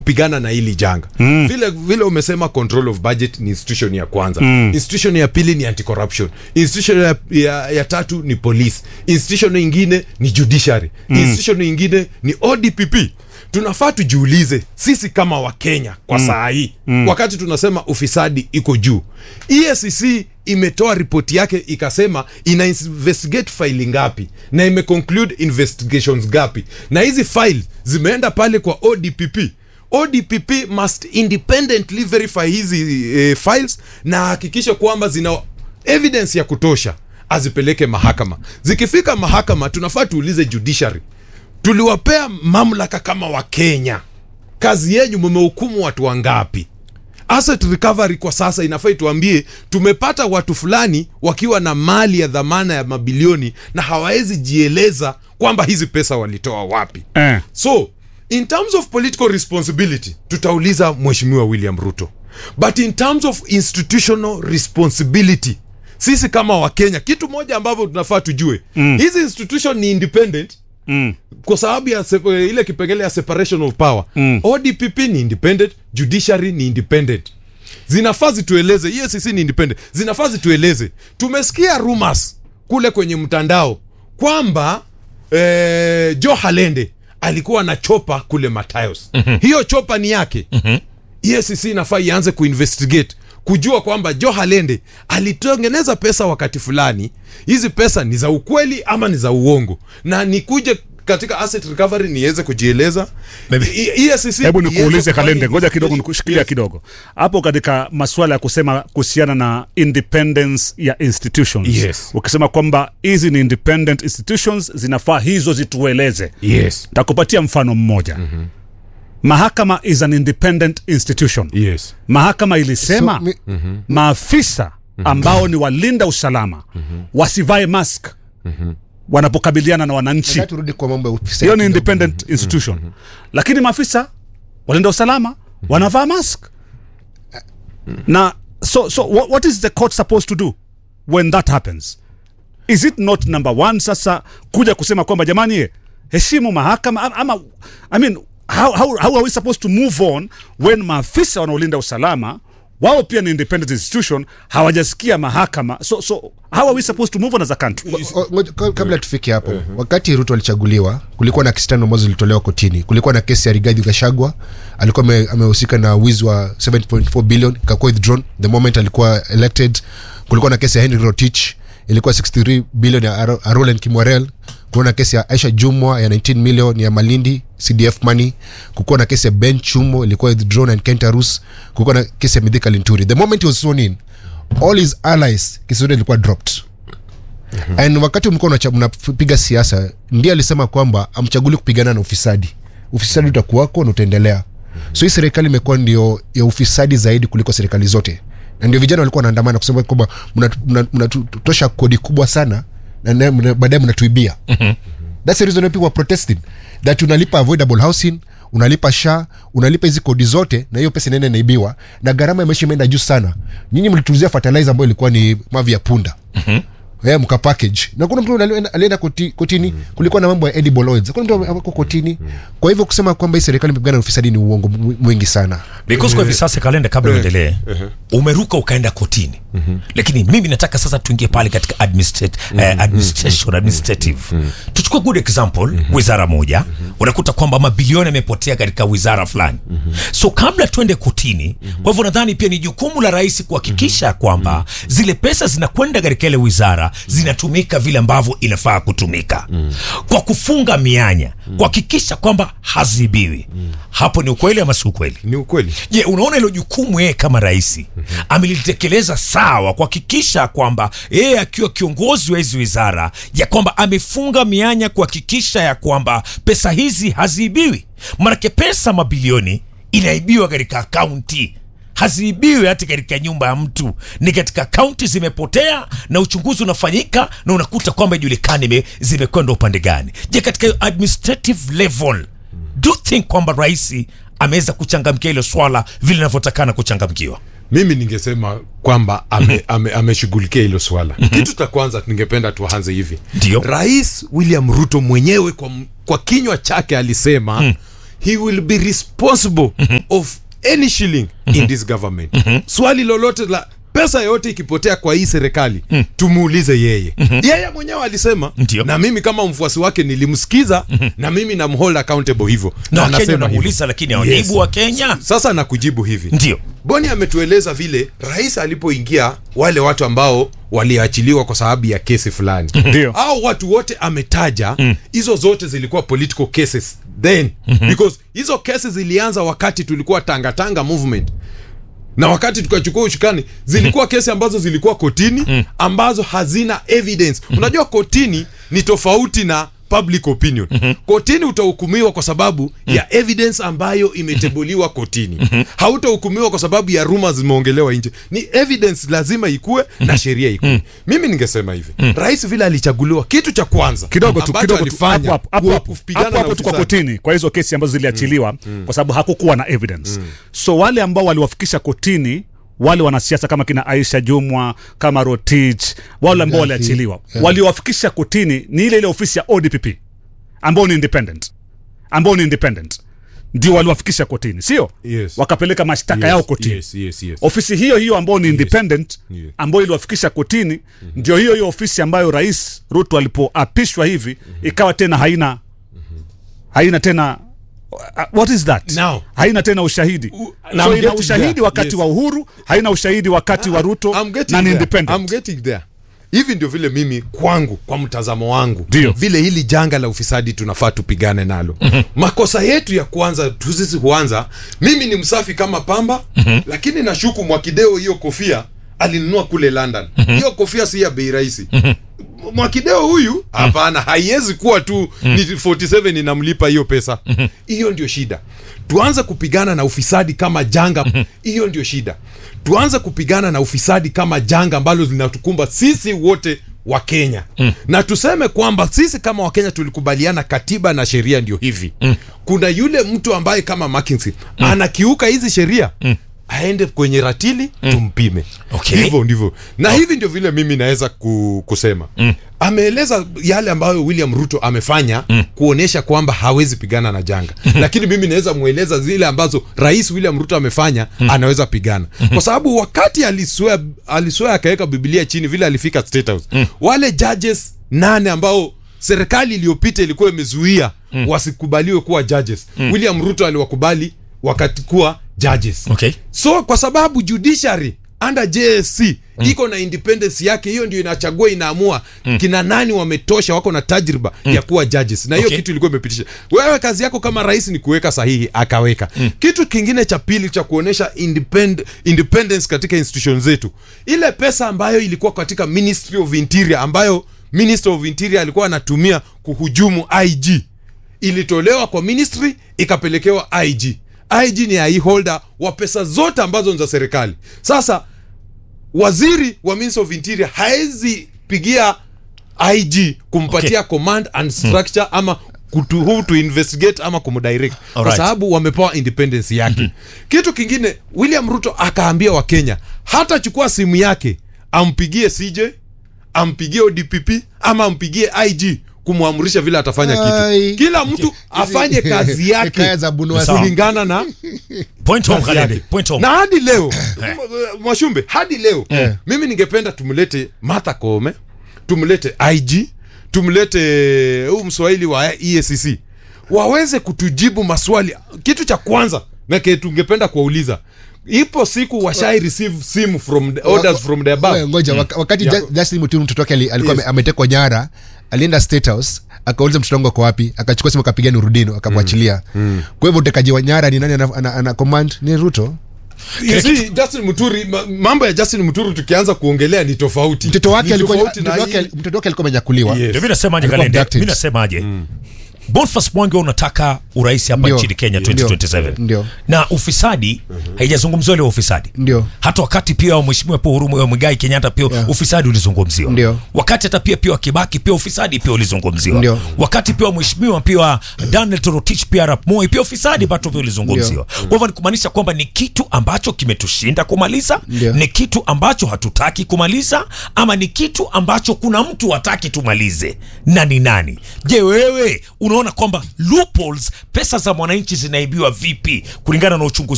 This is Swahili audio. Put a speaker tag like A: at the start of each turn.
A: pigana na hili janga mm. vile vile umesema control of budget ni institution ya kwanza mm. institution ya pili ni anti corruption institution ya, ya, ya tatu ni police institution ingine ni judiciary mm. institution ingine ni odpp tunafaa tujiulize sisi kama wakenya kwa mm. saa hii mm. wakati tunasema ufisadi iko juu EACC imetoa ripoti yake ikasema ina investigate faili ngapi na imeconclude investigations ngapi na hizi file zimeenda pale kwa odpp odpp must independently verify hizi eh, files na hakikisha kwamba zina evidence ya kutosha azipeleke mahakama zikifika mahakama tunafaa tuulize judiciary tuliwapea mamlaka kama wakenya kazi yenyu mumehukumu watu wangapi asset recovery kwa sasa inafaa ituambie tumepata watu fulani wakiwa na mali ya dhamana ya mabilioni na hawawezi jieleza kwamba hizi pesa walitoa wapi
B: Eh.
A: so in terms of political responsibility tutauliza mheshimiwa william ruto but in terms of institutional responsibility sisi kama wakenya kitu moja ambavyo tunafaa tujue mm. hizi institution ni independent
B: Mm.
A: kwa sababu ya sep- ile kipengele ya separation of power mm. odpp ni independent judiciary ni independent zinafaa zitueleze EACC ni independent zinafaa zitueleze tumesikia rumors kule kwenye mtandao kwamba eh, jo halende alikuwa na chopa kule matayos mm-hmm. hiyo chopa ni yake mm-hmm. EACC inafaa ianze kuinvestigate kujua kwamba jo halende alitengeneza pesa wakati fulani hizi pesa ni za ukweli ama ni za uongo na nikuje katika asset recovery niweze kujieleza
C: Maybe.
A: I- EACC
B: hebu
A: iweze
B: nikuulize
A: kufanya
B: kalende ngoja kidogo
A: investigation.
B: nikushikilia
A: Yes.
B: kidogo hapo katika masuala ya kusema kuhusiana na independence ya institutions
A: Yes.
B: ukisema kwamba hizi ni independent institutions zinafaa hizo zitueleze
A: yes
B: takupatia mfano mmoja mm-hmm. mahakama is an independent institution
A: yes
B: mahakama ilisema
D: So, mi-
B: maafisa ambao ni walinda usalama wasivae mask wanapokabiliana na wananchi
D: nataka turudi kwa mambo ya ufisadi
B: hiyo ni
D: kidogo.
B: independent institution lakini maafisa walinda usalama wanavaa mask na so so what, what is the court supposed to do when that happens is it not number one sasa kuja kusema kwamba jamani ye, heshimu mahakama ama- ama i mean how, how, how are we supposed to move on when maafisa wanaolinda usalama wao pia ni independent institution hawajasikia mahakama so so how are we supposed to move on as a country
D: O- ngoja- ka- kabla tufike hapo wakati ruto alichaguliwa kulikuwa na kesi tano ambazo zilitolewa kotini kulikuwa na kesi ya rigathi gashagwa alikuwa ame- amehusika na wizi wa 7.4 billion kakuwa withdrawn the moment alikuwa elected kulikuwa na kesi ya henry rotich ilikuwa 63 billion ya Aro- arolen kimwarel kulikuwa na kesi ya aisha jumwa ya 19 million ya malindi cdf money kukuwa na kesi ya ben chumo ilikuwa withdrawn and kentarus kukuwa na kesi ya midhika linturi the moment he was sworn in all his allies kesi zote ilikuwa dropped and wakati mlikuwa unacha- mnapiga siasa ndiye alisema kwamba amchaguli kupigana na ufisadi ufisadi utakuwako na utaendelea so hii serikali imekuwa ndio ya ufisadi zaidi kuliko serikali zote na ndio vijana walikuwa wanaandamana kusema kwamba mnatosha mna, mna, mnatutosha kodi kubwa sana na na- mna- baadaye mnatuibia thats the reason why people are protesting that unalipa avoidable housing unalipa sha unalipa hizi kodi zote na hiyo pesa inaenda inaibiwa na gharama ya maisha imeenda juu sana nyinyi mlituzia fertilizer ambayo ilikuwa ni mavi ya punda yeah, mka package na kuna mtu alienda- alienda koti, kotini mm. kulikuwa na mambo ya edible oils kuna mtu ako kotini mm. kwa hivyo kusema kwamba hii serikali imepigana na ufisadi ni uongo mwi- mwingi sana
C: because kwa hivi sasa kalenda kabla uendelee umeruka ukaenda kotini lakini mimi nataka sasa tuingie pale katika administrate, eh, administration administrative tuchukue good example wizara moja unakuta kwamba mabilioni yamepotea katika wizara fulani so kabla tuende kotini kwa hivyo nadhani pia ni jukumu la rais kuhakikisha kwamba zile pesa zinakwenda katika ile wizara zinatumika vile ambavyo inafaa kutumika kwa kufunga mianya kuhakikisha kwamba hazibiwi hapo ni ukweli ama si ukweli
A: ni ukweli
C: je unaona hilo jukumu yeye kama rais amelitekeleza sawa kuhakikisha kwamba yeye akiwa kiongozi wa hizi wizara ya kwamba amefunga mianya kuhakikisha ya kwamba pesa hizi haziibiwi manake pesa mabilioni inaibiwa katika akaunti haziibiwi hata katika nyumba ya mtu ni katika akaunti zimepotea na uchunguzi unafanyika na unakuta kwamba ijulikani ime- zimekwenda upande gani je katika hiyo administrative level do you think kwamba rais ameweza kuchangamkia hilo swala vile inavyotakana kuchangamkiwa
A: mimi ningesema kwamba ame- ame- ameshughulikia hilo swala kitu cha kwanza ningependa tuanze hivi
C: Ndio.
A: rais william ruto mwenyewe kwa, m- kwa kinywa chake alisema he will be responsible of any shilling in this government swali lolote la pesa yote ikipotea kwa hii serikali tumuulize yeye yeye mwenyewe alisema
C: Ndio.
A: na mimi kama mfuasi wake nilimsikiza na mimi namhold accountable hivyo
C: na wakenya
A: anasema
C: wanamuuliza
A: hivyo.
C: lakini hawajibu
A: Yes.
C: wa kenya
A: sasa nakujibu hivi
C: ndio
A: boni ametueleza vile rais alipoingia wale watu ambao waliachiliwa kwa sababu ya kesi fulani
B: Ndio.
A: au watu wote ametaja hizo zote zilikuwa political cases then because hizo kesi zilianza wakati tulikuwa tangatanga movement na wakati tukachukua ushukani zilikuwa kesi ambazo zilikuwa kotini ambazo hazina evidence unajua kotini ni tofauti na public opinion kotini utahukumiwa kwa sababu ya evidence ambayo imetebuliwa kotini hautahukumiwa kwa sababu ya rumors zimeongelewa nje ni evidence lazima ikue na sheria ikue mimi ningesema hivi rais vile alichaguliwa kitu cha kwanza
B: kidogo tu
A: ambacho
B: kidogo tu
A: alifanya
B: hapo hapo
A: kuwa
B: hapo
A: kupigana
B: hapo
A: na
B: hapo tu kwa
A: ufisadi.
B: kotini kwa hizo kesi ambazo ziliachiliwa kwa sababu hakukuwa na evidence so wale ambao waliwafikisha kotini wale wanasiasa kama kina Aisha Jumwa kama Rotich wale ambao
D: Gafi,
B: waliachiliwa
D: yeah.
B: waliowafikisha kotini ni ile ile ofisi ya ODPP ambao ni independent ambao ni independent ndio waliwafikisha kotini sio
A: Yes.
B: wakapeleka mashtaka yao kotini
A: yes, yes, yes.
B: ofisi hiyo hiyo ambayo ni independent
A: Yes.
B: ambayo iliwafikisha kotini ndio hiyo hiyo ofisi ambayo rais ruto alipoapishwa hivi ikawa tena haina haina tena uh, what is that
A: Now.
B: haina tena ushahidi
A: U- na
B: so
A: I'm
B: ina
A: getting
B: ushahidi
A: there.
B: wakati
A: Yes.
B: wa uhuru haina ushahidi wakati wa ruto
A: I'm getting
B: na ni
A: there.
B: independent
A: I'm getting there. hivi ndio vile mimi kwangu kwa mtazamo wangu
B: Ndio.
A: vile hili janga la ufisadi tunafaa tupigane nalo makosa yetu ya kwanza tu sisi huanza mimi ni msafi kama pamba lakini nashuku mwakideo hiyo kofia alinunua kule london hiyo kofia si ya bei rahisi mwakideo huyu hapana haiwezi kuwa tu ni 47 inamlipa hiyo pesa hiyo ndio shida tuanze kupigana na ufisadi kama janga hiyo ndio shida tuanze kupigana na ufisadi kama janga ambalo linatukumba sisi wote wa kenya na tuseme kwamba sisi kama wakenya tulikubaliana katiba na sheria ndio hivi kuna yule mtu ambaye kama McKinsey anakiuka hizi sheria aende kwenye ratili tumpime
C: Okay.
A: hivyo ndivyo na hivi ndio vile mimi naweza ku, kusema ameeleza yale ambayo william ruto amefanya kuonyesha kwamba hawezi pigana na janga lakini mimi naweza mweleza zile ambazo rais william ruto amefanya anaweza pigana kwa sababu wakati aliswea aliswea akaweka bibilia chini vile alifika state house wale judges nane ambao serikali iliyopita ilikuwa imezuia wasikubaliwe kuwa judges william ruto aliwakubali wakati kuwa judges
C: Okay.
A: so kwa sababu judiciary under JSC iko na independence yake hiyo ndio inachagua inaamua kina nani wametosha wako na tajriba ya kuwa judges na hiyo
C: Okay.
A: kitu ilikuwa imepitisha wewe kazi yako kama rais ni kuweka sahihi akaweka kitu kingine cha pili cha kuonyesha independ, independence katika institution zetu ile pesa ambayo ilikuwa katika ministry of interior ambayo minister of interior alikuwa anatumia kuhujumu IG ilitolewa kwa ministry ikapelekewa IG IG ni ai holder wa pesa zote ambazo ni za serikali sasa waziri wa ministry of interior haezi pigia IG kumpatia
C: Okay.
A: command and structure ama kutu, who to investigate ama kumdirect kwa
C: Alright.
A: sababu wamepewa independence yake kitu kingine william ruto akaambia wakenya hata chukua simu yake ampigie cj ampigie odpp ama ampigie ig kumwamrisha vile atafanya
D: Ai.
A: kitu kila mtu afanye kazi yake
D: Hekaya za Bunwasi.
C: Sawa.
A: kulingana na
C: point home
A: kazi
C: Kalende,
A: yake.
C: point home
A: na hadi leo m- mwashumbe hadi leo mimi ningependa tumlete martha koome tumlete ig tumlete huu mswahili wa EACC waweze kutujibu maswali kitu cha kwanza nake tungependa kuwauliza ipo siku washai receive simu from the, orders from the
D: Wewe,
A: above
D: ngoja waka- wakati
A: Yeah.
D: Ju- Justin Muturi mtoto wake ali- alikuwa
A: Yes.
D: ame- ametekwa nyara alienda state house akauliza mtoto wangu ako wapi akachukua simu akapiga nurudino akamwachilia kwa hivyo utekaji wa nyara ni nani ana, ana, ana command ni ruto
A: You see, Justin Muturi ma- mambo ya Justin Muturi tukianza kuongelea ni tofauti
D: mtoto wake
A: Ni
D: alikuwa
A: tofauti na
D: mtoto wake-
A: hii-
D: mtoto wake alikuwa amenyakuliwa
A: Yes.
C: ndio mi nasemaje
D: Alikuwa
C: Kalende?
D: abducted.
C: mi nasemaje Boniface Mwangi wewe unataka urais hapa
D: Ndio.
C: nchini Kenya
D: Ndio.
C: 2027
D: Ndio.
C: na ufisadi haijazungumziwa leo ufisadi
D: Ndio.
C: hata wakati pia wa mheshimiwa Paul Uhuru Muigai Kenyatta pia
D: Yeah.
C: ufisadi ulizungumziwa
D: Ndio.
C: wakati hata pia pia wa Kibaki pia ufisadi pia ulizungumziwa
D: Ndio.
C: wakati pia wa mheshimiwa pia wa Daniel Toroitich pia Arap Moi pia ufisadi bado pia ulizungumziwa kwa hivyo ni kumaanisha kwamba ni kitu ambacho kimetushinda kumaliza
D: Ndio.
C: ni kitu ambacho hatutaki kumaliza ama ni kitu ambacho kuna mtu hataki tumalize na ni nani je wewe unaona unaona kwamba loopholes pesa za mwananchi zinaibiwa vipi kulingana na uchunguzi